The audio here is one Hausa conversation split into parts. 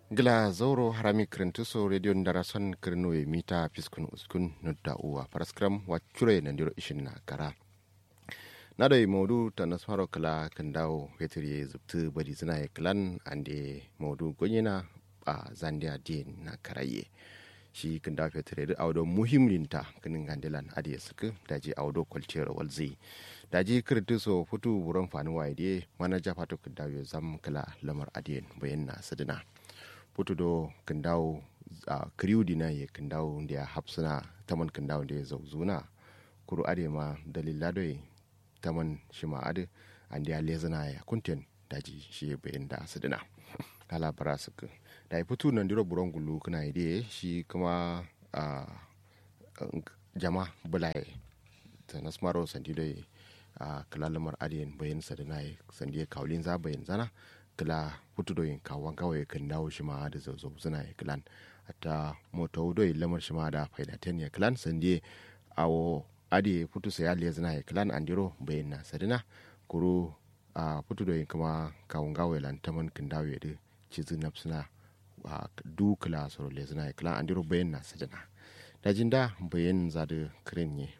gila zauro harami kirintuso radio ndarason kirinoye mita piskun uskun nudda uwa paraskram wacure nandiro ishin na kara nado modu ta nasmaro kala kandawo fetiri zubtu badi zina ya klan ande modu gonyena a zandia din na karaye shi kandawo fetiri da audo muhimminta kinin gandilan adiye suku daji audo kwalciyar walzi daji kirintuso futu buron fani waide mana jafato kandawo zam kala lamar adiyen bayan na sadina putu do kandawo a kriu dina ye kandawo da hapsuna taman kandawo da ya zauzuna kuru ade ma dalila doye taman shi ma ade an da lezana ya kunten daji shi ya bayan da asidina ala bara suka da ya fito nan diro buron gulu kuna ide shi kuma a jama bulaye ta nasmaro sandi doye a kalalamar adiyan bayan sadina ya sandi ya kaulin za bayan zana kila putu do yin kawan kawai kan dawo shi ma da zazzau suna ya kilan ata moto do yin lamar shi ma da faida ten ya kilan sande awo adi putu sai ali zina ya kilan andiro bayin na sadina kuru a putu do yin kuma kawun gawe lan taman kan dawo ya da cizi nafsuna a du kila soro le zina ya kilan andiro bayin na sadina da jinda bayin za da kirin ne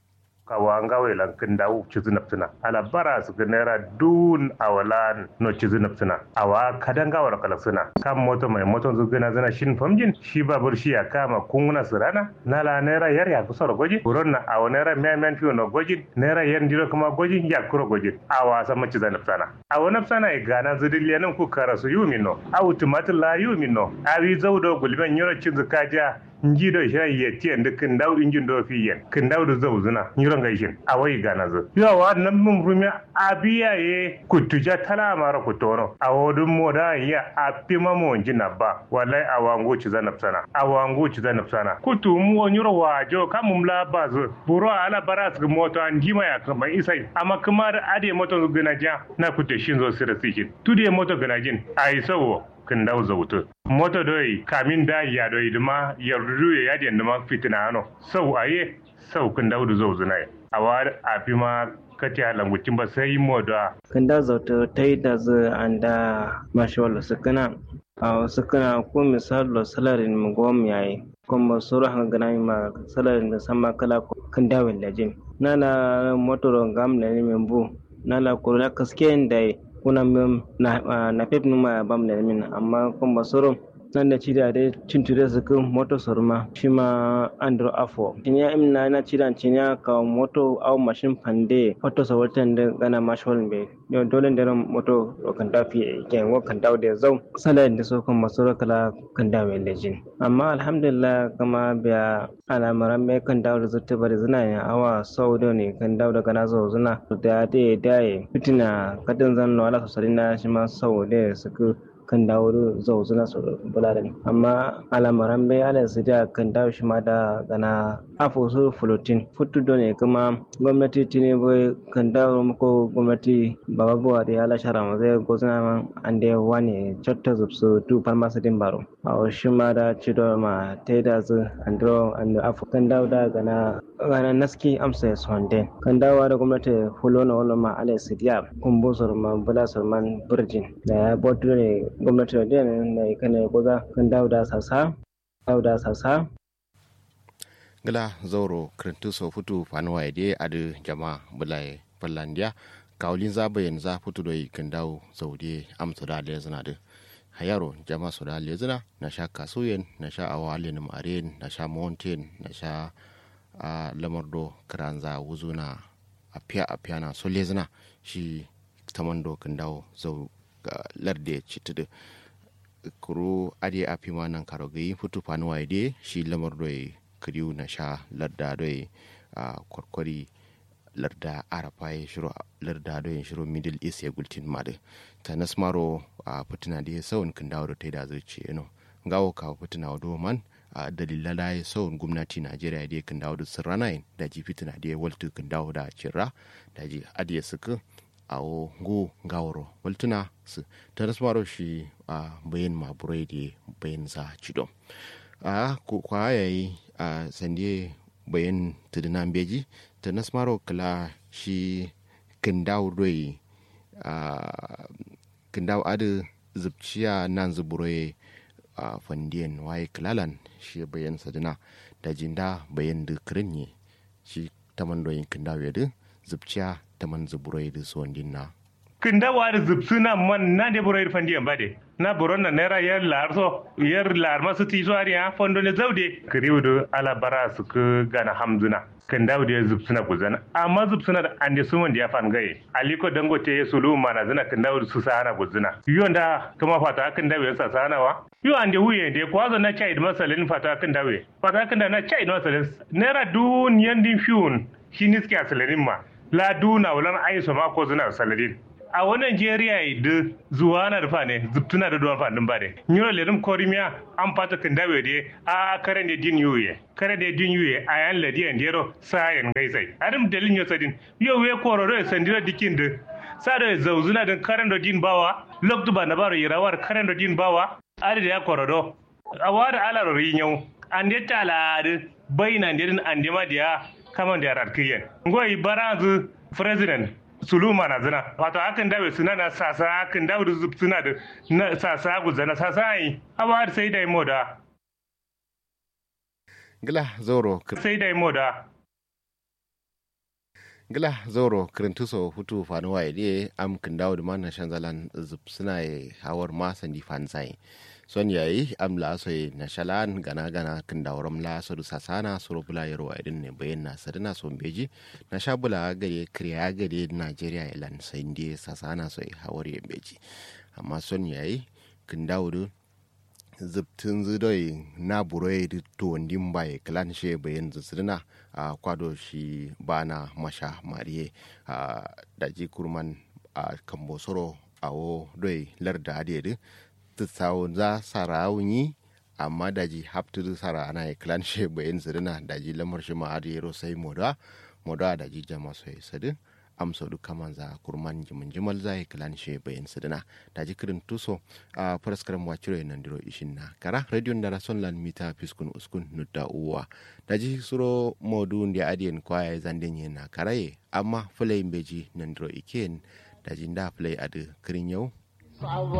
kawa ngawe lan kinda u chizu napsina ala bara su naira dun awalan no chizu napsina awa kadanga wala kala suna kam moto mai moto zu gina zina shin famjin shi babur shi ya kama kunguna sirana nala naira yar ya kusoro goji buron na awa naira men men fiyo no goji naira yan diro kuma goji ya kuro goji awa sama chizu napsana awa napsana e gana zudiliya nan ku karasu yumi no awu tumatir la yumi no awi zaudo gulben yoro chizu kaja njido shira yeti ende kindaw injin do fi yen kindaw do zawzuna nyiro ngaishin awai gana zo yo wa nan mun rumi abiya ye kutuja tala mara kutono awodu moda ya apima mo njina ba wallahi awangu ci zanap sana awangu ci zanap sana kutu mu nyiro wa jo kamum la bazo buro ala baras ga moto an jima ya kama isai amma kuma da ade moto gana ja na kutte shin zo sira sikin tude moto gana jin ai sawo kin daw zawutu moto doy kamin da ya doy duma yardu ya yadi duma fitina ano sau aye sau kin daw du zawzuna awa afi ma kati a langucin ba sai mo da kin da zawutu tai da zu anda mashawal sukana a sukana ko misal lo salarin mu gom yayi kuma sura hanga gana ma salarin da sama kala kin dawo lajin nala motoro gam ne membu nala kurla kaske dai kuna min na na pep numa bam da min amma kun basoro nan da ci da dai cinture su kan moto sorma shi ma andro afo tinya imna na ci dan tinya ka moto au mashin pande auto so watan da gana mashol be yo dole da moto ro kan da fi ke wo kan da da zau sala da so kan masoro kala kan da mai lejin amma alhamdulillah kama biya alamaran me kan da da zutta bari zina ya awa sau da ne kan da da gana zo zina da da da fitina kadin zan no ala sosai na shi ma sau da suka kan dawo zau zuna su bularin amma alamaran bai ala su da kan dawo shi ma da gana afo su flotin futu don ne kuma gwamnati tini bai kan dawo ko gwamnati baba buwa da ala shara ma zai gozuna man an da wani chatta zubsu tu farmasa din baro a shi ma da cido ma ta da zu andro and afo kan dawo da gana gana naski amsa su hande kan dawo da gwamnati fulo na wani ma ala su diya kumbusur ma bula surman birjin da ya botu ne gwamnati da na ikane goza kan dawo da sasa dawo da sasa gala zauro kirintu so futu fanuwa ide adu jama bulai fallandiya kawulin za bayan za futu da kan dawo zaude amsa da lezina da hayaro jama su da lezina na sha kasuyen na sha awalin maren na sha mountain na sha a lamardo kiranza wuzuna a fiya a fiya na so lezina shi tamando kan dawo zau larde citudu kuro ade a fi nan karo gayi futu fanuwa ide shi lamar doye kiriu na sha larda doye a kwarkwari larda arafa ya shiro larda doye shiro middle east ya gultin made ta nasmaro a fitina da ya sauyin kan dawo da ta da zai ce no gawo kawo fitina wa man a dalila da ya sauyin gwamnati najeriya da ya kan dawo da sirranayin da ji fitina da ya waltu kan dawo da cirra da ji adiya suka awo go gawaro waltuna su ta nasmaro shi a bayan maburai da bayan za cido a kwa yayi a sande bayan tudunan beji ta nasmaro kala shi kindaw doi a kindaw adu zubciya nan zuburoye a fandiyan waye kilalan shi bayan sadina da jinda bayan da kirin ne shi taman doyin kindawo ya din zubciya taman zuburai da suwan dinna kinda wari zubsuna man na de boro ir fandiyan bade na boron na naira yar lar so yar lar masu ti so ariya fondo ne zaude kriwudu ala bara su ku gana hamzuna kinda wude zubsuna guzana amma zubsuna da ande su wanda ya fan gaye aliko dangote ya sulu mana zana kinda wudu su sahana guzuna yonda kuma fata kinda wude sa sahana wa yo ande wuye de kwazo na chai masalin fata kinda wuye fata kinda na chai masalin naira dun yandin fiun shi niski asalarin ma la duna wulan aiso ma ko zuna salarin a wani Najeriya da zuwa na rufa ne zubtuna da duwan fadin ba ne. Nyiro lelim korimiya an fata kan dawe de a karen da din yuye. Karen da din yuye a yan ladi yan dero sayan gaisai. Adam dalin yo sadin. Yo we kororo ya sandira dikin da sa da zauzuna da karen da din bawa loktu ba na baro yirawar karen da din bawa ari da ya kororo. A wada ala rin yau. An de tala da bayina da an de ma da kaman da ratkiyen. Ngoyi barazu president suluma na zina wato akan dawe suna na sasa akan dawe da suna da na sasa guzana sasa yi awa sai da imo da gila zoro sai da imo da gila zoro kirintuso hutu fanu wa ide am kin dawo da mana shanzalan zup suna hawar ma sandi fansai son yayi am la so na shalan gana gana kin daworam la so du sasana suro bula yaro idin ne bayan na sadina son beji na sha bula gare kriya gare Najeriya ilan sai ndi sasana so hawar ya beji amma son yayi kin dawo du zubtin zidoi na buroi da tuwandin bai klan she bayan zisirina a kwado shi bana masha mariye a daji kurman a kambosoro a wo doi larda adiyadi tsawo za sarawunyi amma daji haptu sara ana klan she bayan zirina daji lamar shi ma adiyero sai moda moda daji jama sai sadin amsa duka manza kurman jimin jimal zai kilan she bayan sidina da jikirin tuso a faraskaran waciro nan diro ishin na kara radio da rason lan mita fiskun uskun nudda uwa da ji suro modu ndi adiyen kwaya zanden yin na karaye amma fulai beji nan diro iken da jinda fulai adu kirin yau